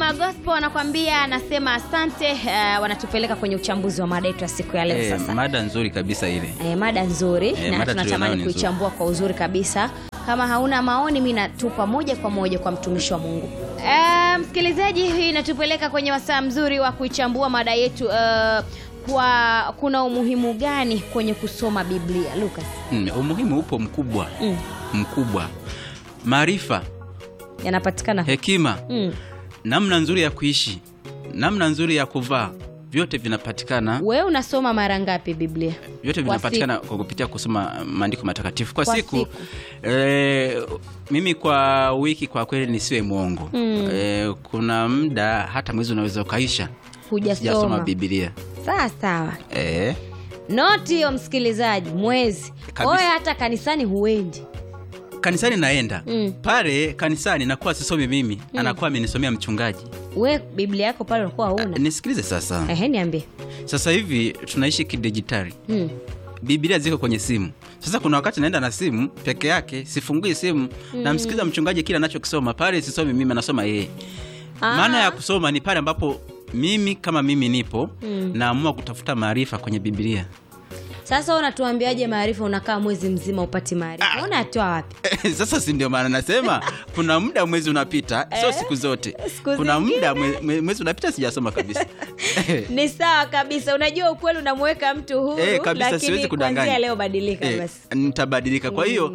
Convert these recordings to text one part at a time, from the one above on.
Neema Gospel wanakwambia, anasema asante. Uh, wanatupeleka kwenye uchambuzi wa mada yetu ya siku ya leo Eh, sasa. mada nzuri kabisa ile. Eh, mada nzuri Eh, na mada tunatamani tulionayo ni kuichambua kwa uzuri kabisa. Kama hauna maoni, mi natupa moja kwa moja kwa mtumishi wa Mungu. Eh, msikilizaji, hii inatupeleka kwenye wasaa mzuri wa kuichambua mada yetu. eh, kwa kuna umuhimu gani kwenye kusoma Biblia, Lucas? Mm, umuhimu upo mkubwa Mm, mkubwa. Maarifa, yanapatikana hekima, mm. namna nzuri ya kuishi, namna nzuri ya kuvaa, vyote vinapatikana Wewe unasoma mara ngapi Biblia? vyote Kwa vinapatikana kwa kupitia kusoma maandiko matakatifu kwa, Kwa siku, siku. Eh, mimi kwa wiki kwa kweli nisiwe mwongo Mm. Eh, kuna muda hata mwezi unaweza ukaisha sijasoma Hujasoma? Biblia Sawa sawa. eh, Noti hiyo msikilizaji, mwezi Kabisa. oye, hata kanisani huendi. kanisani naenda Mm. pale kanisani nakuwa sisomi mimi anakuwa amenisomea mchungaji We Biblia yako pale ulikuwa huna? nisikilize sasa Ehe, niambie. sasa hivi tunaishi kidijitali Mm. Biblia ziko kwenye simu. Sasa kuna wakati naenda na simu peke yake, sifungui simu namsikiliza mchungaji kile anachokisoma pale, sisomi mimi, anasoma yeye. Ah. Maana ya kusoma ni pale ambapo mimi kama mimi nipo naamua kutafuta maarifa kwenye Biblia. Sasa wewe unatuambiaje maarifa? Unakaa mwezi mzima upati maarifa, unatoa wapi? Sasa si ndio maana nasema kuna muda mwezi unapita, sio siku zote. siku kuna zingine. muda mwe- mwe- mwezi unapita sijasoma kabisa. Ni sawa kabisa. Unajua ukweli unamweka mtu huru, Eh, kabisa, siwezi lakini kudanganya. kuanzia leo badilika Eh, basi. nitabadilika. Kwa hiyo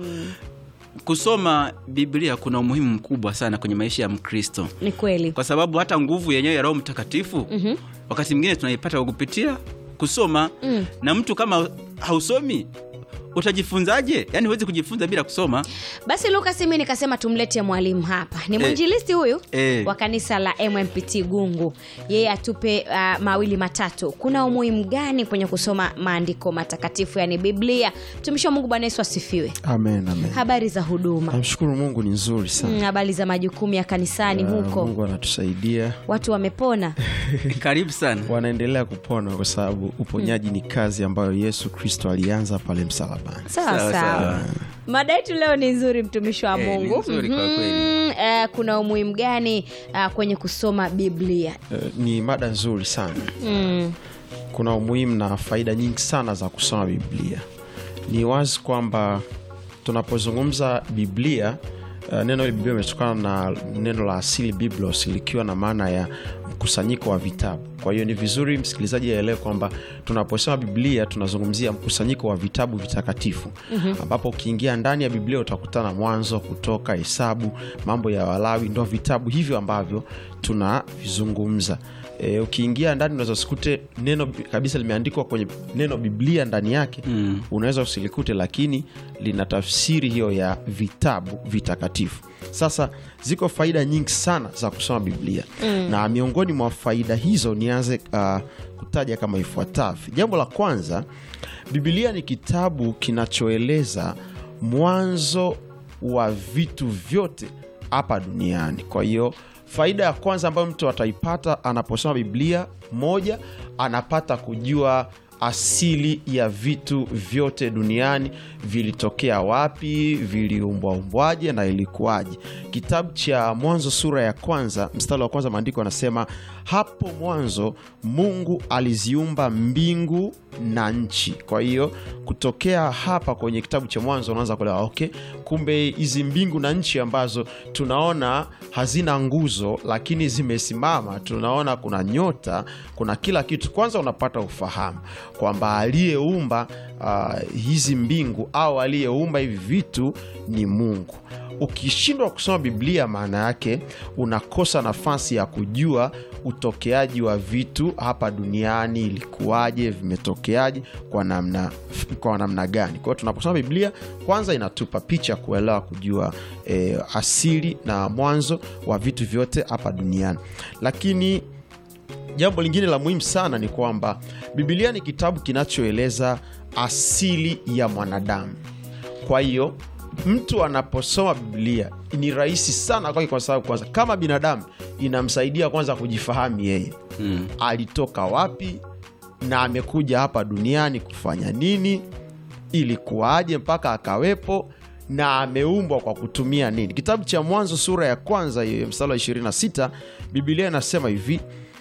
kusoma Biblia kuna umuhimu mkubwa sana kwenye maisha ya Mkristo. Ni kweli. kwa sababu hata nguvu yenyewe ya Roho Mtakatifu Mhm. wakati mwingine tunaipata kwa kupitia kusoma Mm. na mtu kama hausomi utajifunzaje? Yaani huwezi kujifunza bila kusoma. Basi Lucas, mimi nikasema tumlete mwalimu hapa. Ni Eh. mwinjilisti huyu Eh. wa kanisa la MMPT Gungu. Yeye atupe uh, mawili matatu. Kuna umuhimu gani kwenye kusoma maandiko matakatifu, yani Biblia? Mtumishi wa Mungu, Bwana Yesu asifiwe. Amen, amen. Habari za huduma, Namshukuru Mungu ni nzuri sana. Mm, habari za majukumu ya kanisani Ah, huko, Mungu anatusaidia, watu wamepona? Karibu sana. wanaendelea kupona kwa sababu uponyaji ni kazi ambayo Yesu Kristo alianza pale msalabani. Sawa Sawa, sawa. sawa. Mada yetu leo ni nzuri, mtumishi wa Eh, ni Mungu. nzuri kwa Mhm. kweli. Eh, kuna umuhimu gani uh, kwenye kusoma Biblia? Eh, Ni mada nzuri sana. Mm. Kuna umuhimu na faida nyingi sana za kusoma Biblia. Ni wazi kwamba tunapozungumza Biblia uh, neno hili Biblia imetokana na neno la asili biblos, likiwa na maana ya mkusanyiko wa vitabu. Kwa hiyo ni vizuri msikilizaji aelewe kwamba tunaposema Biblia tunazungumzia mkusanyiko wa vitabu vitakatifu ambapo ukiingia ndani ya Biblia utakutana Mwanzo, Kutoka, Hesabu, Mambo ya Walawi, ndo vitabu hivyo ambavyo tunavizungumza. E, ukiingia ndani unaweza usikute neno bi- kabisa limeandikwa kwenye neno Biblia ndani yake Mm. unaweza usilikute, lakini lina tafsiri hiyo ya vitabu vitakatifu. Sasa ziko faida nyingi sana za kusoma Biblia na miongoni mwa faida hizo nianze uh, kutaja kama ifuatavyo. Jambo la kwanza, Biblia ni kitabu kinachoeleza mwanzo wa vitu vyote hapa duniani. Kwa hiyo faida ya kwanza ambayo mtu ataipata anaposoma Biblia, moja, anapata kujua asili ya vitu vyote duniani, vilitokea wapi, viliumbwaumbwaje na ilikuwaje. Kitabu cha Mwanzo sura ya kwanza mstari wa kwanza, maandiko anasema hapo mwanzo Mungu aliziumba mbingu na nchi. Kwa hiyo kutokea hapa kwenye kitabu cha Mwanzo unaanza kuelewa okay, kumbe hizi mbingu na nchi ambazo tunaona hazina nguzo lakini zimesimama, tunaona kuna nyota, kuna kila kitu. Kwanza unapata ufahamu kwamba aliyeumba ah, hizi mbingu au aliyeumba hivi vitu ni Mungu. Ukishindwa kusoma Biblia, maana yake unakosa nafasi ya kujua utokeaji wa vitu hapa duniani, ilikuwaje, vimetokeaje, kwa namna, kwa namna gani. Kwa hiyo tunaposoma Biblia, kwanza inatupa picha kuelewa, kujua eh, asili na mwanzo wa vitu vyote hapa duniani, lakini jambo lingine la muhimu sana ni kwamba Biblia ni kitabu kinachoeleza asili ya mwanadamu. Kwa hiyo mtu anaposoma Biblia ni rahisi sana kwake, kwa sababu kwanza, kama binadamu inamsaidia kwanza kujifahamu yeye Mm. alitoka wapi na amekuja hapa duniani kufanya nini, ilikuwaje mpaka akawepo, na ameumbwa kwa kutumia nini kitabu cha mwanzo sura ya kwanza hiyo mstari wa 26 bibilia inasema hivi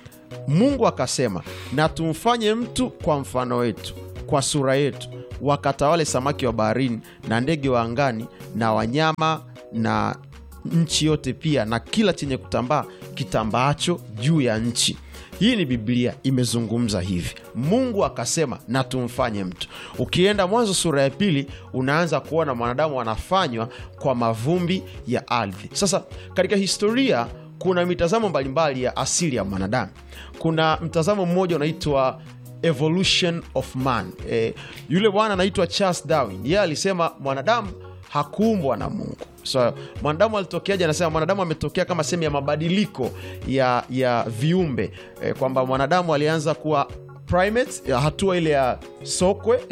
mungu akasema na tumfanye mtu kwa mfano wetu kwa sura yetu wakatawale samaki wa baharini na ndege wa angani na wanyama na nchi yote pia na kila chenye kutambaa kitambaacho juu ya nchi hii ni biblia imezungumza hivi mungu akasema na tumfanye mtu ukienda mwanzo sura ya pili unaanza kuona mwanadamu anafanywa kwa mavumbi ya ardhi sasa katika historia kuna mitazamo mbalimbali ya asili ya mwanadamu kuna mtazamo mmoja unaitwa evolution of man e, yule bwana anaitwa charles darwin yeye alisema mwanadamu hakuumbwa na mungu so mwanadamu alitokeaje anasema mwanadamu ametokea kama sehemu ya mabadiliko ya, ya viumbe e, kwamba mwanadamu alianza kuwa primates ya hatua ile ya sokwe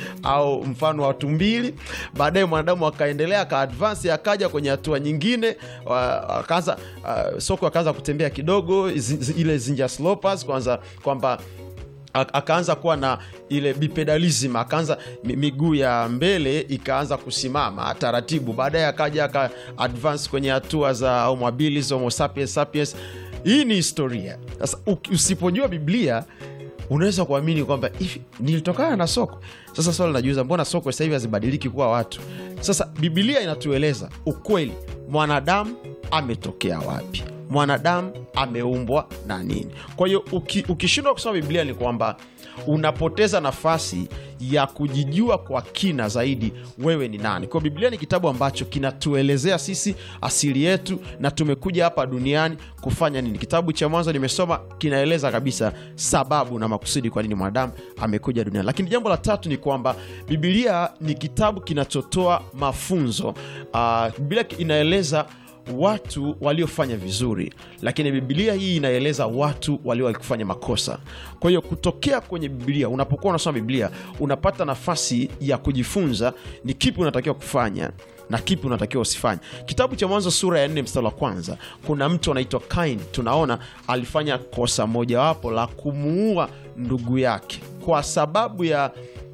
au mfano wa tumbili baadaye mwanadamu akaendelea akaadvance akaja kwenye hatua nyingine wa- akaanza uh, sokwe akaanza kutembea kidogo zi, zi, ile zinja slopers kwanza kwamba ak- akaanza kuwa na ile bipedalism akaanza mi- miguu ya mbele ikaanza kusimama taratibu baadaye akaja aka advance kwenye hatua za homo habilis homo sapiens sapiens hii ni historia sasa uki- usipojua biblia unaweza kuamini kwamba hivi nilitokana na soko sasa swali najiuza mbona soko sasa hivi hazibadiliki kuwa watu sasa bibilia inatueleza ukweli mwanadamu ametokea wapi mwanadamu ameumbwa na nini kwa hiyo uki, ukishindwa kusoma biblia ni kwamba unapoteza nafasi ya kujijua kwa kina zaidi wewe ni nani kwa biblia ni kitabu ambacho kinatuelezea sisi asili yetu na tumekuja hapa duniani kufanya nini kitabu cha mwanzo nimesoma kinaeleza kabisa sababu na makusudi kwa nini mwanadamu amekuja duniani lakini jambo la tatu ni kwamba bibilia ni kitabu kinachotoa mafunzo uh, biblia inaeleza watu waliofanya vizuri lakini bibilia hii inaeleza watu waliokufanya makosa kwa hiyo kutokea kwenye bibilia unapokuwa unasoma biblia unapata nafasi ya kujifunza ni kipi unatakiwa kufanya na kipi unatakiwa usifanye kitabu cha mwanzo sura ya nne mstari wa kwanza kuna mtu anaitwa kain tunaona alifanya kosa mojawapo la kumuua ndugu yake kwa sababu ya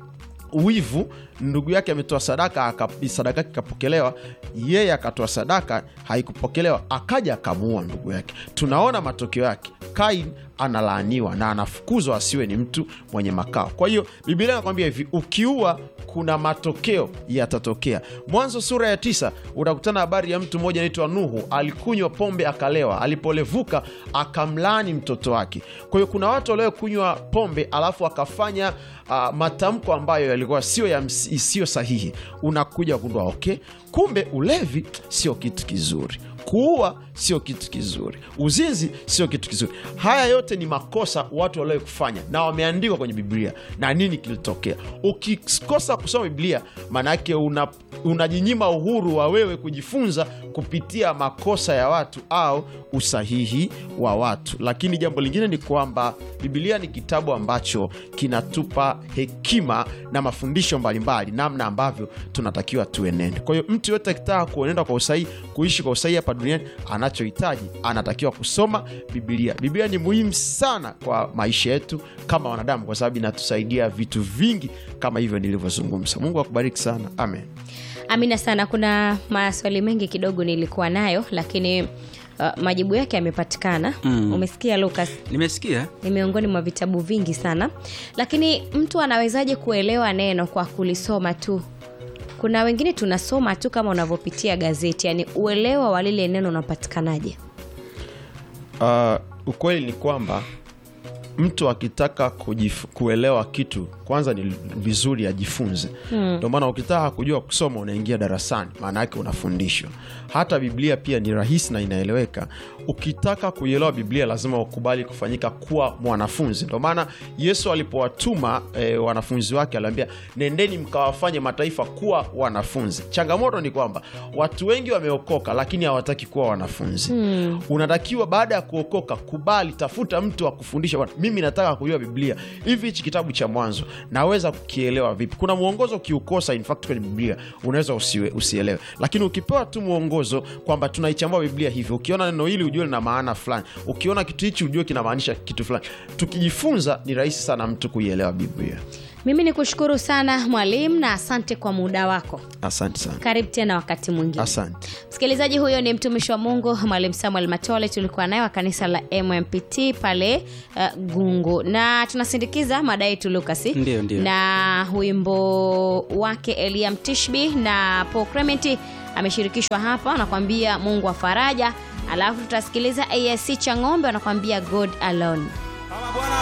wivu ndugu yake ametoa sadaka aka- sadaka yake ikapokelewa yeye akatoa sadaka haikupokelewa akaja akamuua ndugu yake tunaona matokeo yake kain analaaniwa na anafukuzwa asiwe ni mtu mwenye makao kwa hiyo bibilia inakwambia hivi ukiua kuna matokeo yatatokea mwanzo sura ya tisa utakutana habari ya mtu mmoja anaitwa nuhu alikunywa pombe akalewa alipolevuka akamlaani mtoto wake kwa hiyo kuna watu waliokunywa pombe alafu akafanya uh, matamko ambayo yalikuwa sio ya ms- sio sahihi unakuja kugundua okay kumbe ulevi sio kitu kizuri kuua sio kitu kizuri uzinzi sio kitu kizuri haya yote ni makosa watu waliokufanya na wameandikwa kwenye biblia na nini kilitokea ukikosa kusoma biblia maanaake una unajinyima uhuru wa wewe kujifunza kupitia makosa ya watu au usahihi wa watu lakini jambo lingine ni kwamba bibilia ni kitabu ambacho kinatupa hekima na mafundisho mbalimbali namna ambavyo tunatakiwa tuenende kwa hiyo mtu yote akitaka kuenenda kwa usahihi kuishi kwa usahihi hapa duniani anachohitaji anatakiwa kusoma bibilia bibilia ni muhimu sana kwa maisha yetu kama wanadamu kwa sababu inatusaidia vitu vingi kama hivyo nilivyozungumza mungu akubariki sana amen amina sana kuna maswali mengi kidogo nilikuwa nayo lakini uh, majibu yake yamepatikana mm. umesikia lucas nimesikia ni miongoni mwa vitabu vingi sana lakini mtu anawezaje kuelewa neno kwa kulisoma tu kuna wengine tunasoma tu kama unavyopitia gazeti yani uelewa wa lile neno unapatikanaje uh, ukweli ni kwamba mtu akitaka kujif, kuelewa kitu kwanza ni vizuri ajifunze ndio maana ukitaka kujua kusoma unaingia darasani maana yake unafundishwa hata biblia pia ni rahisi na inaeleweka ukitaka kuielewa biblia lazima ukubali kufanyika kuwa mwanafunzi ndio maana yesu alipowatuma e, wanafunzi wake aliambia nendeni mkawafanye mataifa kuwa wanafunzi changamoto ni kwamba watu wengi wameokoka lakini hawataki kuwa wanafunzi hmm. unatakiwa baada ya kuokoka kubali tafuta mtu wa kufundisha bwana mimi nataka kujua biblia hivi hichi kitabu cha mwanzo naweza kukielewa vipi kuna mwongozo ukiukosa in fact kwenye biblia unaweza usiwe, usielewe lakini ukipewa tu mwongozo kwamba tunaichambua biblia hivi ukiona neno hili ujue lina maana fulani ukiona kitu hichi ujue kinamaanisha kitu fulani tukijifunza ni rahisi sana mtu kuielewa biblia mimi ni kushukuru sana mwalimu na asante kwa muda wako asante sana karibu tena wakati mwingine asante msikilizaji huyo ni mtumishi wa mungu mwalimu samuel matole tulikuwa naye wa kanisa la mmpt pale uh, gungu na tunasindikiza mada yetu lukas Ndio, ndio. na wimbo wake eliam tishbi na paul clement ameshirikishwa hapa wanakwambia mungu wa faraja alafu tutasikiliza asc cha ng'ombe wanakwambia god alone Kama Bwana